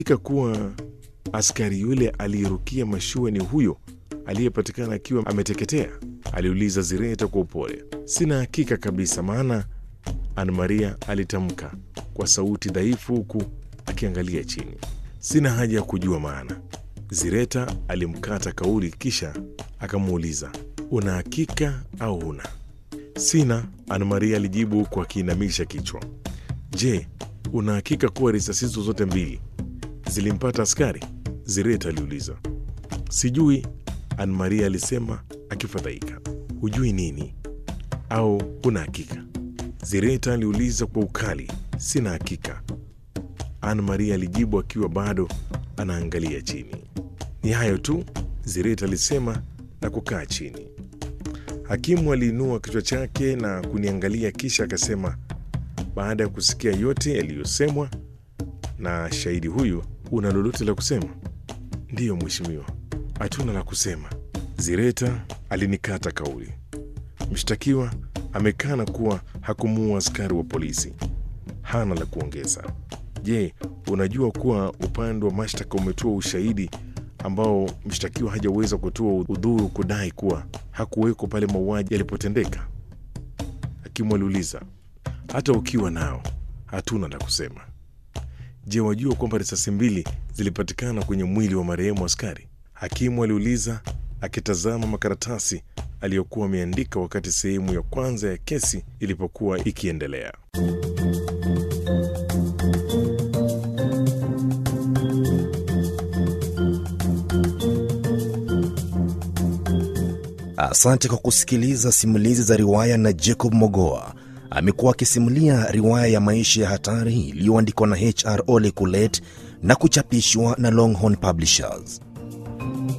ika kuwa askari yule aliyerukia mashua ni huyo aliyepatikana akiwa ameteketea? aliuliza Zireta kwa upole. Sina hakika kabisa, maana Ana Maria alitamka kwa sauti dhaifu huku akiangalia chini. Sina haja ya kujua maana. Zireta alimkata kauli, kisha akamuuliza, una hakika au huna? Sina, Ana Maria alijibu huku akiinamisha kichwa. Je, una hakika kuwa risasi hizo zote mbili zilimpata askari? Zireta aliuliza. Sijui, Ana Maria alisema akifadhaika. Hujui nini au huna hakika? Zireta aliuliza kwa ukali. Sina hakika, Ana Maria alijibu akiwa bado anaangalia chini. Ni hayo tu, Zireta alisema na kukaa chini. Hakimu aliinua kichwa chake na kuniangalia, kisha akasema, baada ya kusikia yote yaliyosemwa na shahidi huyu, una lolote la kusema? Ndiyo mheshimiwa, hatuna la kusema. Zireta alinikata kauli. Mshtakiwa amekana kuwa hakumuua askari wa polisi, hana la kuongeza. Je, unajua kuwa upande wa mashtaka umetoa ushahidi ambao mshtakiwa hajaweza kutoa udhuru kudai kuwa hakuweko pale mauaji yalipotendeka? Hakimu aliuliza. Hata ukiwa nao, hatuna la kusema. Je, wajua kwamba risasi mbili zilipatikana kwenye mwili wa marehemu askari? Hakimu aliuliza akitazama makaratasi aliyokuwa ameandika wakati sehemu ya kwanza ya kesi ilipokuwa ikiendelea. Asante kwa kusikiliza simulizi za riwaya na Jacob Mogoa. Amekuwa akisimulia riwaya ya maisha ya hatari iliyoandikwa na HR Ole Kulet na kuchapishwa na Longhorn Publishers.